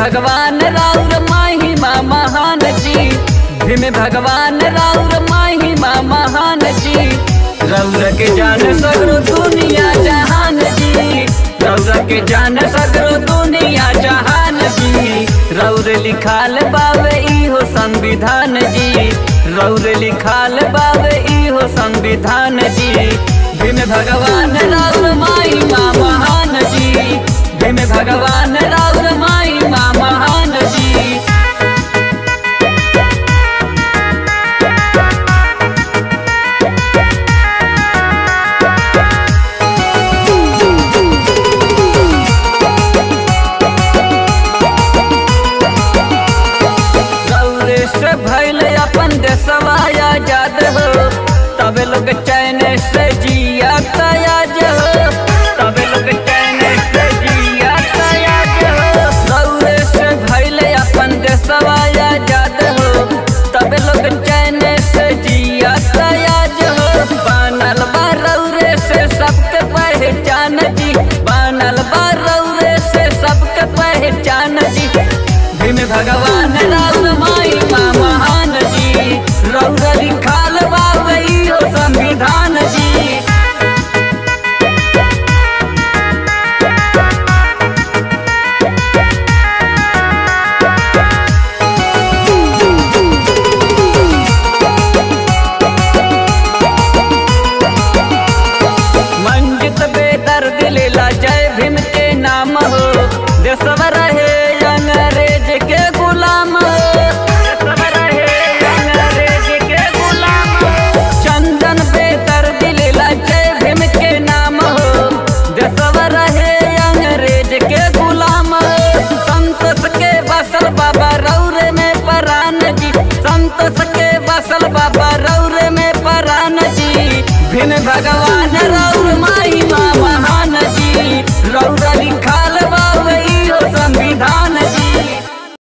भगवान राउर महिमा महान जी भीम भगवान राउर महिमा महान जी रौर के जान सगरो दुनिया जहान जी रौर के जान सगरो दुनिया जहान जी रौर लिखाल बावे इहो संविधान जी रौर लिखाल बावे इहो संविधान जी भीम भगवान राउर महिमा महान जी भीम भगवान राउर महिमा महान जी गौरे से भैल अपन देशवा आजाद हो तब लोग चैन से जिया तयाज हो तब लोग चैन से जिया तयाज हो गौरे से भैल अपन देशवा आजाद हो तब लोग चैन से जिया तयाज हो बनल बा रौरे से सबके पहचान जी बनल बा रौरे से सबके पहचान जी भीम भगवान राम माई माँ महान जी रौर लिखाल बाबई हो संविधान जी मंजित बेदर्द लेला जय भीम के नाम हो देशवा रहे अंग्रेज के गुलाम हो देशवा रहे अंग्रेज के गुलाम हो चंदन बेदर्द लेला जय भीम के नाम हो देशवा रहे अंग्रेज के गुलाम हो संतोष के बसल बाबा रौरे में परान जी संतोष के बसल बाबा रौरे में परान जी भिन भगवान रौ